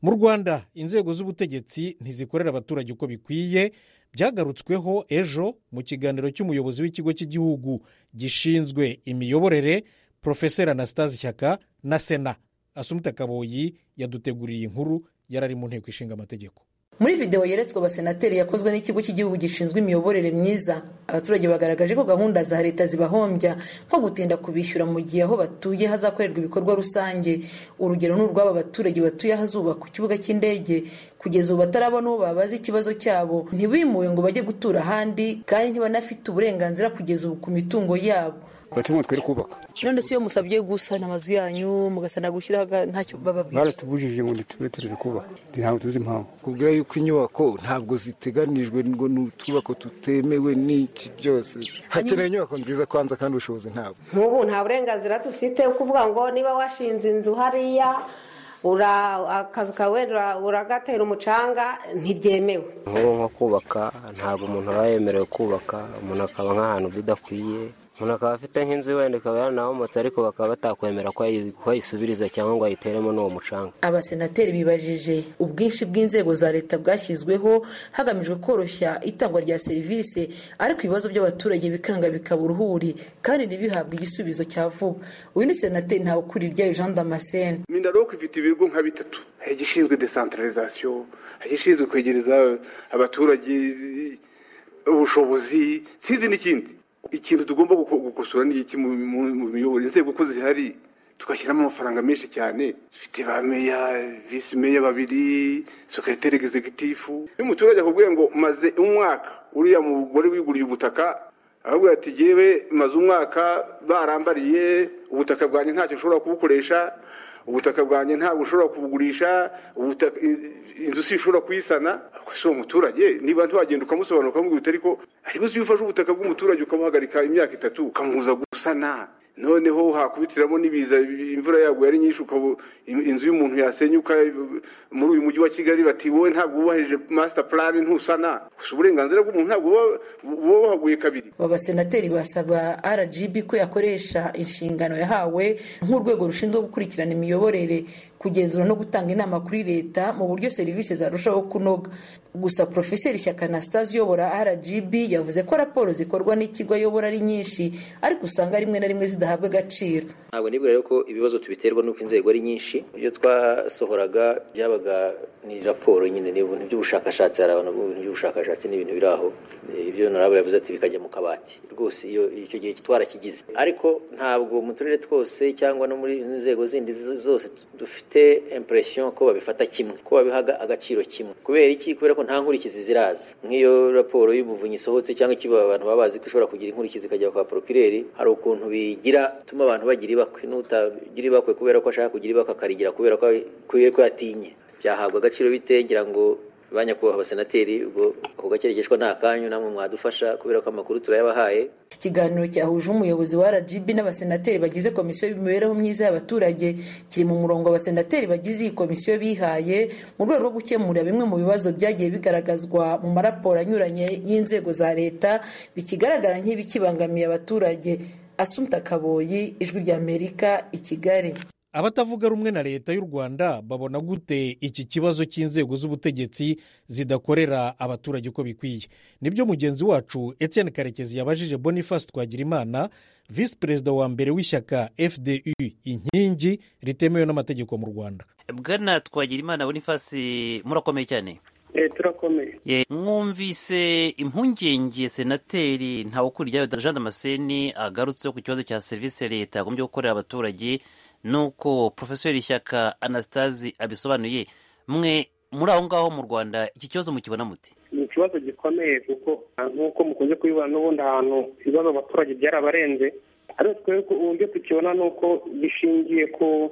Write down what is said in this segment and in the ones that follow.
mu rwanda inzego z'ubutegetsi ntizikorera abaturage uko bikwiye byagarutsweho ejo mu kiganiro cy'umuyobozi w'ikigo cy'igihugu gishinzwe imiyoborere porofeseri anasitazi shyaka na sena asumita kaboyi yaduteguriye inkuru yarari mu nteko ishinga amategeko muri videwo yeretswe abasenateri yakozwe n'ikigo cy'igihugu gishinzwe imiyoborere myiza abaturage bagaragaje ko gahunda za leta zibahombya nko gutinda kubishyura mu gihe aho batuye hazakorerwa ibikorwa rusange urugero ni urw'aba baturage batuye ahazubakwa ikibuga cy'indege kugeza ubu batarabona uwo babaza ikibazo cyabo ntibimuwe ngo bajye gutura ahandi kandi ntibanafite uburenganzira kugeza ubu ku mitungo yabo batuye twari kubaka none si iyo musabye gusana amazu yanyu mugasana gushyiraho ntacyo bababwira baratubujije ngo ntitube tureze kubaka ntabwo tuzi impamvu kubwira yuko inyubako ntabwo ziteganijwe ngo ni utwubako tutemewe n'iki byose hakeneye inyubako nziza kwanza kandi ubushobozi ntabwo nk'ubu nta burenganzira dufite kuvuga ngo niba washinze inzu hariya akazu kawe uragatera umucanga ntibyemewe nk'ubu nko kubaka ntabwo umuntu aba yemerewe kubaka umuntu akaba nk'ahantu bidakwiye umuntu akaba afite nk'inzu wenda ikaba yaranahomotse ariko bakaba batakwemera ko ayisubiriza cyangwa ngo ayiteremo n'uwo mucanga abasenateri bibajije ubwinshi bw'inzego za leta bwashyizweho hagamijwe koroshya itangwa rya serivisi ariko ibibazo by'abaturage bikanga bikaba uruhuri kandi ntibihabwe igisubizo cya vuba uyu ni senateri ntawukurirya jean damascene mindaroko ifite ibigo nka bitatu hari igishinzwe desantarizasiyo hari igishinzwe kwegereza abaturage ubushobozi sinzi n'ikindi ikintu tugomba gukosora ni iki mu miyoborere inzego ko zihari tugashyiramo amafaranga menshi cyane dufite ba meya visi meya babiri sekreteri egizegitifu iyo umuturage akubwiye ngo maze umwaka uriya mugore wiguriye ubutaka ahubwo ati yewe maze umwaka barambariye ubutaka bwanjye ntacyo ushobora kubukoresha ubutaka bwanjye ntabwo ushobora kubugurisha inzu si ishobora kuyisana ariko si uwo muturage niba ntiwagenda ukamusobanura ukamubwira ariko ariko iyo ufashe ubutaka bw'umuturage ukamuhagarika imyaka itatu ukamubuza gusana noneho hakubitiramo n'ibiza imvura yaguye ari nyinshi inzu y'umuntu yasenyuka muri uyu mujyi wa kigali bati wowe ntabwo wubahirije masita purani ntusana gusa uburenganzira bw'umuntu ntabwo buba buhaguye kabiri aba basenateri basaba rgb ko yakoresha inshingano yahawe nk'urwego rushinzwe gukurikirana imiyoborere kugenzura no gutanga inama kuri leta mu buryo serivisi zarushaho kunoga gusa porofeseri shyaka anasitazi uyobora rgb yavuze ko raporo zikorwa n'ikigo ayobora ari nyinshi ariko usanga rimwe na rimwe zidahabwa agaciro ntabwo nibwira ko ibibazo tubiterwa n'uko inzego ari nyinshi ibyo twasohoraga byabaga ni raporo nyine ni ibintu by'ubushakashatsi hari abantu b'ibintu by'ubushakashatsi ni ibintu biri aho ibyo narabo yavuze ati bikajya mu kabati rwose iyo icyo gihe twarakigize ariko ntabwo mu turere twose cyangwa no muri inzego zindi zose dufite impression ko babifata kimwe ko babihaga agaciro kimwe kubera iki kubera ko nta nkurikizi ziraza nk'iyo raporo y'umuvunyi isohotse cyangwa ikiba abantu baba bazi ko ishobora kugira inkurikizi ikajya kwa porokireri hari ukuntu bigira tuma abantu bagira ibakwe n'utagira ibakwe kubera ko ashaka kugira ibakwe akarigira kubera ko yatinye byahabwa agaciro bite ngira ngo ba nyakubahwa abasenateri ubwo ako gakeregeshwa ni akanyu namwe mwadufasha kubera ko amakuru turayabahaye ikiganiro cyahuje umuyobozi wa rgb n'abasenateri bagize komisiyo y'imibereho myiza y'abaturage kiri mu murongo abasenateri bagize iyi komisiyo bihaye mu rwego rwo gukemura bimwe mu bibazo byagiye bigaragazwa mu maraporo anyuranye y'inzego za leta bikigaragara nk'ibikibangamiye abaturage asumta kaboyi ijwi ry'amerika i kigali abatavuga rumwe na leta y'u rwanda babona gute iki kibazo cy'inzego z'ubutegetsi zidakorera abaturage uko bikwiye nibyo mugenzi wacu etienne karekezi yabajije boniface twagirimana visi perezida wa mbere w'ishyaka fdu inkingi ritemewe n'amategeko mu rwanda bwana twagirimana boniface murakomeye cyane turakomeye mwumvise impungenge senateri ntawukuryayo jean damascene agarutseho ku kibazo cya serivisi leta yagombye gukorera abaturage nuko porofesori shyaka anasitazi abisobanuye mwe muri aho ngaho mu rwanda iki kibazo mukibona muti ni ikibazo gikomeye kuko nk'uko mukunze kubibona n'ubundi ahantu ibibazo abaturage byarabarenze ariko twebwe uburyo tukibona ni uko gishingiye ku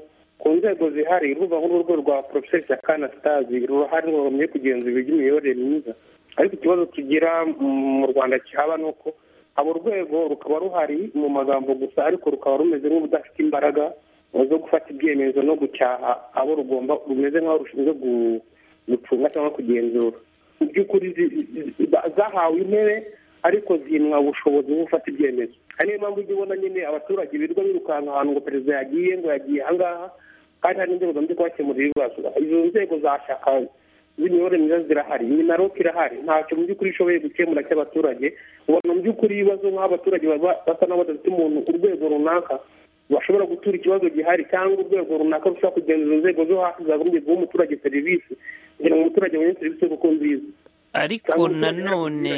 nzego zihari urubuga nk'urwo rwa porofesori shyaka anasitazi ruhari rurumye kugenzura iby'imiyoborere myiza ariko ikibazo tugira mu rwanda cyaba ni uko abo rwego rukaba ruhari mu magambo gusa ariko rukaba rumeze nk'ubudafite imbaraga zo gufata ibyemezo no gucyaha abo rugomba rumeze nk'aho rushinzwe gucunga cyangwa kugenzura mu by'ukuri zahawe intebe ariko zinwa ubushobozi bwo gufata ibyemezo niyo mpamvu ujya ubona nyine abaturage birirwa birukanka ahantu ngo perezida yagiye ngo yagiye ahangaha kandi hari n'inzego zamaze kubakemurira ibibazo izo nzego za shaka z'imiyoborere myiza zirahari iyi na rope irahari ntacyo mu by'ukuri ishoboye gukemura cy'abaturage ubona mu by'ukuri ibibazo nk'abaturage baba basa n'aho badafite umuntu urwego runaka bashobora gutura ikibazo gihari cyangwa urwego runaka rushobora kugenzura inzego zo hasi zagombye guha umuturage serivisi kugira ngo umuturage abone serivisi kuko nziza ariko nanone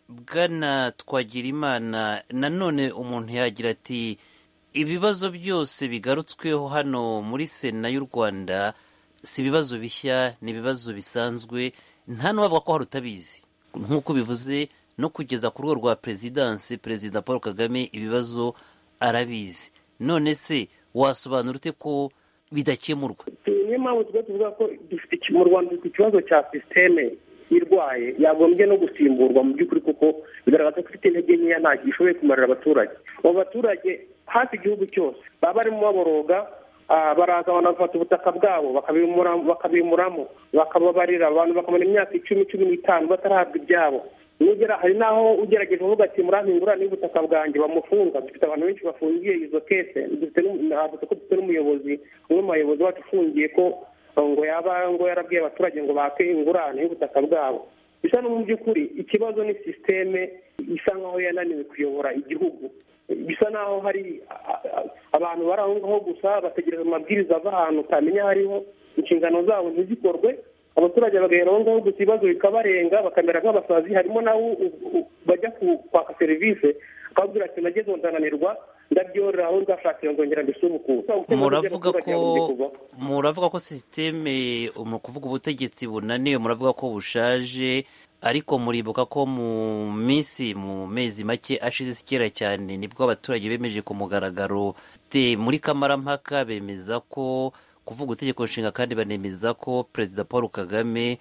bwana twagira imana nanone umuntu yagira ati ibibazo byose bigarutsweho hano muri sena y'u rwanda si ibibazo bishya ni ibibazo bisanzwe nta n'uwavuga ko hari utabizi nk'uko bivuze no kugeza ku rwego rwa perezidansi perezida paul kagame ibibazo arabizi none se wasobanura ute ko bidakemurwa niyo mpamvu tuba tuvuga ko dufite iki- mu rwanda dufite ikibazo cya sisiteme irwaye yagombye no gusimburwa mu by'ukuri kuko bigaragaza ko ifite intege nkeya ntabwo ishoboye kumarira abaturage abo baturage hafi igihugu cyose baba barimo baboroga ah, baraza banafata ubutaka bwabo bakabimura- bakabimuramo bakababarira abantu bakamara imyaka icumi cumi n'itanu batarahabwa ibyabo Nugera- hari n'aho ugerageza uvuga ati murampingura n'ubutaka bwanjye bamufunga dufite abantu benshi bafungiye izo kese dufite n'umu- navuze ko dufite n'umuyobozi umwe mu bayobozi bacu ufungiye ko ngo yaba ngo yarabwiye abaturage ngo bake ingurane y'ubutaka bwabo bisa no mu by'ukuri ikibazo ni sisiteme isa nkaho yananiwe kuyobora igihugu bisa naho hari a- a- abantu bari aho ngaho gusa bategereza amabwiriza ava ahantu utamenya aho ariho inshingano zabo ntizikorwe abaturage bagahera aho ngaho gusa ibibazo bikabarenga bakamera nk'abasazi harimo nawe u- u- bajya ku- kwaka serivisi akababwira ati nageze ubu ndananirwa ndabyorera aho nzashakira nzongera mbisubukure muravuga ko muravuga ko sisiteme mu kuvuga ubutegetsi bunaniwe muravuga ko bushaje ariko muribuka ko mu minsi mu mezi make ashize si kera cyane nibwo abaturage bemeje ku mugaragaro te- muri kamarampaka bemeza ko kuvuga itegeko nshinga kandi banemeza ko perezida paul kagame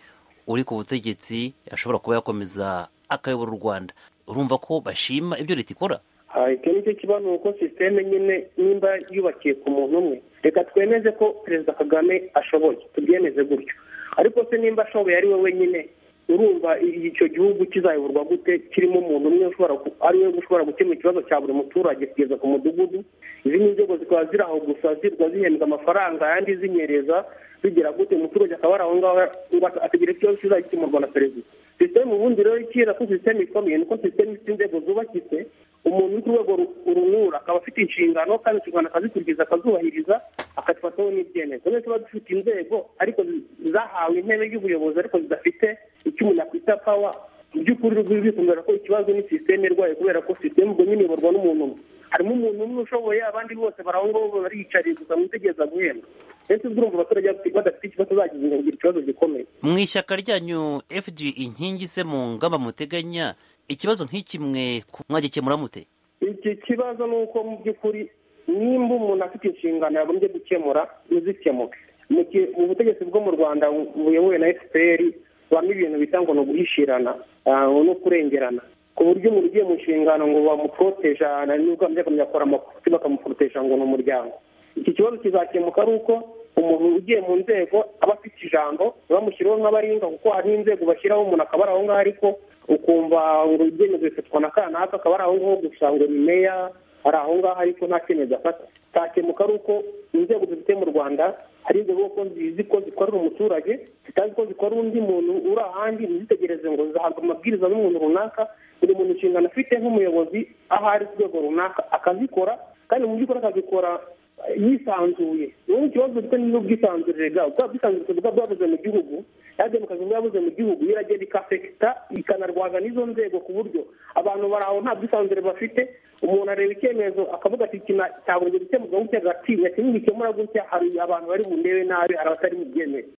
uri ku butegetsi ashobora kuba yakomeza akayobora u rwanda urumva ko bashima ibyo leta ikora Ah, icyo ni cyo kibanuko sisiteme nyine nimba yubakiye ku muntu umwe reka twemeze ko perezida kagame ashoboye tubyemeze gutyo ariko se nimba ashoboye ari we wenyine urumva i- icyo gihugu kizayoborwa gute kirimo umuntu umwe ushobora ku- ari we ushobora gukemura ikibazo cya buri muturage kugeza ku mudugudu izindi nzego zikaba ziri aho gusa zirwa zihembwa amafaranga ayandi zinyereza zigira gute umuturage akaba ari aho ngaho ngo ategere ikibazo kizagikemurwa na perezida sisiteme ubundi rero ikiza ko sisiteme ikomeye nuko sisiteme ifite inzego zubakitse umuntu uri ku rwego ru- urumura akaba afite inshingano kandi inshingano akazikurikiza akazubahiriza akazifataho n'ibyemezo rero tuba dufite inzego ariko zi- zahawe intebe y'ubuyobozi ariko zidafite icyo umuntu akwita pawa mu by'ukuri rwizikubwira ko ikibazo ni sisiteme irwaye kubera ko sisiteme ubwo nyine iyoborwa n'umuntu umwe harimo umuntu umwe ushoboye abandi bose bari aho ngaho bariyicariye gusa mwitegereza guhembwa ndetse urumva abaturage badafite ikibazo bagize ngo ikibazo gikomeye mu ishyaka ryanyu fd inkingi se mu ngamba muteganya ikibazo nk'ikimwe ku- mwagikemura mute iki kibazo ni uko mu by'ukuri nimba umuntu afite inshingano yagombye gukemura ntizikemuke Mu ki- mu butegetsi bwo mu rwanda bu- buyobowe na fpr bamo ibintu bita ngo ni uguhishirana ah, no kurengerana ku buryo umuntu ugiye mu nshingano ngo bamuporoteja nibwo bamujya bakora amakosa bakamuporoteja ngo ni umuryango iki kibazo kizakemuka ari uko umuntu ugiye mu nzego aba afite ijambo bamushyiriweho nk'abaringa kuko hari inzego bashyiraho umuntu akaba ari aho ngaho ariko ukumva ngo ibyemezo bifatwa na kanaka akaba ari aho ngaho gusa ngo ni meya ari aho ngaho ariko nta cyemezo afata cyakemuka ari uko inzego dufite mu rwanda hari inzego ko zizi ko zikorera umuturage zitazi ko zikorera undi muntu uri ahandi ntizitegereze ngo zihabwa amabwiriza n'umuntu runaka buri muntu inshingano afite nk'umuyobozi aho ari ku rwego runaka akazikora kandi mu by'ukuri akazikora yisanzuye ubu ni ikibazo gifite n'ubwisanzure bwabo bwa bwisanzure bwaba bwabuze mu gihugu ya demokarasi bwabuze mu gihugu yo iragenda ikafekita ikanarwaza n'izo nzego ku buryo abantu bari aho nta bwisanzure bafite umuntu areba icyemezo akavuga ati iki na- cyagomba gukemurwa gutya gatinya kimwe gikemura gutya hari abantu bari bundebe nabi hari abatari bubyemere